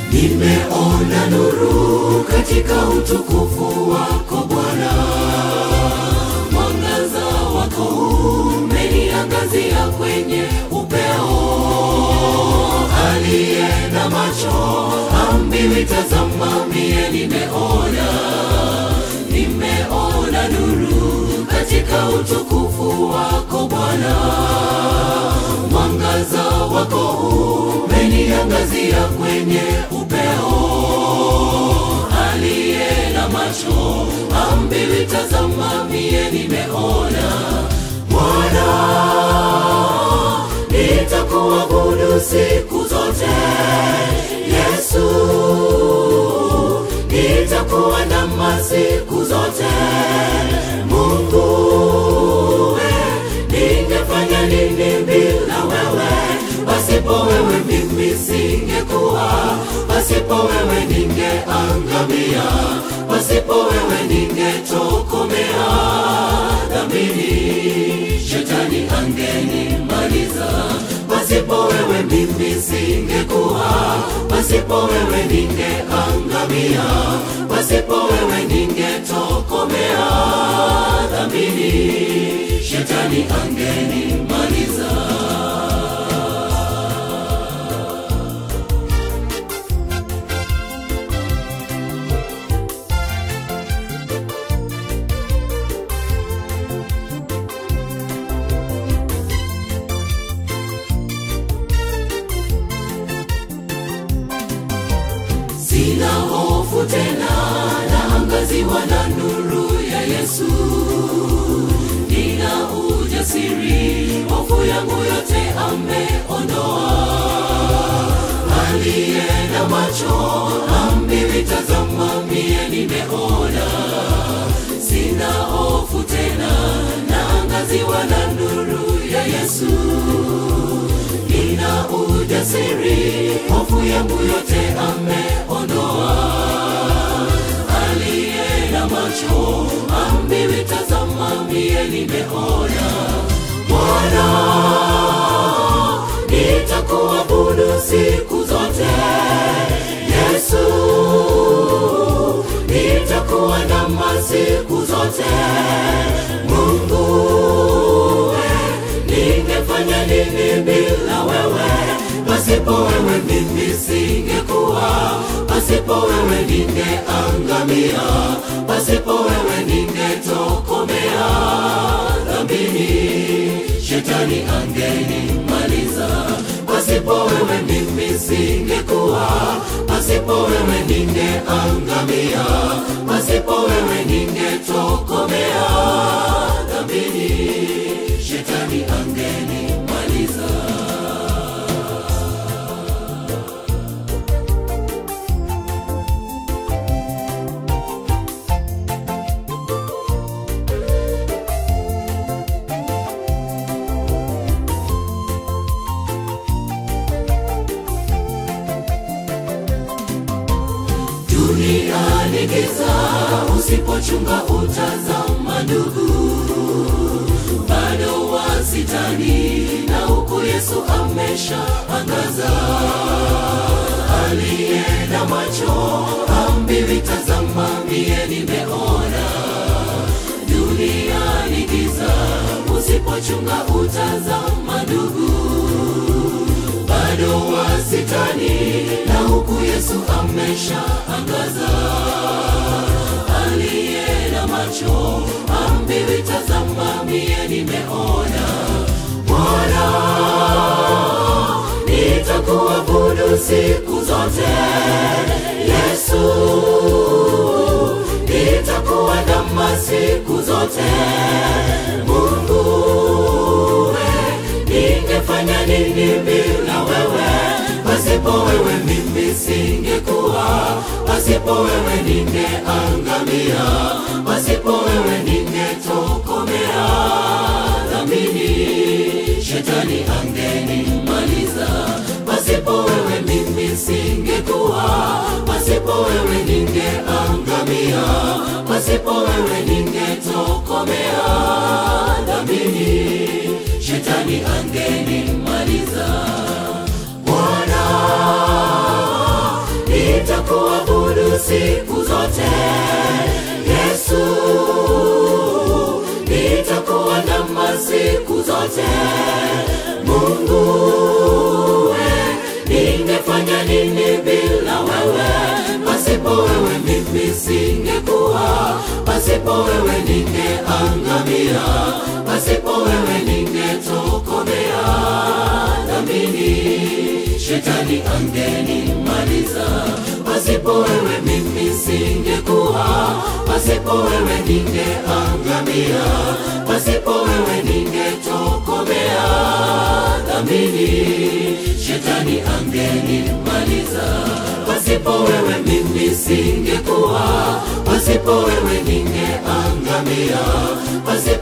nimeona nuru katika utukufu wako Bwana, mwangaza wako umeniangazia kwenye upeo. Aliye na macho ambiwi, tazama, mie nimeona, nimeona nuru katika utukufu wako Bwana, mwangaza wako umeniangazia kwenye upeo. Aliye na macho ambiwi, tazama, mie nimeona. Bwana, nitakuabudu siku zote. Yesu, nitakuwa ndama siku zote. Mungu, we, ningefanya nini bila wewe? Pasipo wewe mimi singekuwa, pasipo wewe ningeangamia, pasipo wewe ningetokomea dhambini, shetani angenimaliza. Pasipo wewe mimi singekuwa, pasipo wewe ningeangamia, pasipo wewe ningetokomea dhambini, shetani angenimaliza. Sina hofu tena, naangaziwa na nuru ya Yesu. Nina ujasiri, hofu yangu yote ameondoa. Aliye na macho ambiwi, tazama, mie nimeona. Sina hofu tena, naangaziwa na nuru ya Yesu nina ujasiri, hofu yangu yote ameondoa. Aliye na macho ambiwi, tazama, mie nimeona. Bwana, nitakuabudu siku zote. Yesu, nitakuwa ndama siku zote. Mungu, we, ningefanya nini bila wewe? Pasipo wewe mimi singekuwa, pasipo wewe ningeangamia, pasipo wewe ningetokomea dhambini, shetani angenimaliza. Pasipo wewe mimi singekuwa, pasipo wewe ningeangamia, pasipo wewe ningetokomea dhambini, shetani angenimaliza. Dunia ni giza, usipochunga utazama ndugu, bado wasitani na huku Yesu amesha angaza. Aliye na macho ambiwi, tazama, mie nimeona. Dunia ni giza, usipochunga utazama ndugu bado wasitani na huku Yesu amesha angaza. Aliye na macho ambiwi, tazama, mie nimeona. Bwana, nitakuabudu siku zote. Yesu, nitakuwa ndama siku zote. Mungu, we, ningefanya nini bila wewe? Pasipo wewe mimi singekuwa, pasipo wewe ningeangamia, pasipo wewe ningetokomea dhambini, shetani angenimaliza. Pasipo wewe mimi singekuwa, pasipo wewe ningeangamia, pasipo wewe ningetokomea dhambini, shetani angenimaliza. Bwana, siku zote yesu nitakuwa namba siku zote mungu we ningefanya nini bila wewe pasipo wewe mimi singekuwa pasipo wewe ningeangamia pasipo wewe ningetokomea dhamini shetani angenimaliza pasipo wewe mimi singekuwa pasipo wewe ningeangamia pasipo wewe ningetokomea dhamini shetani angenimaliza pasipo wewe mimi singekuwa pasipo wewe ningeangamia pasipo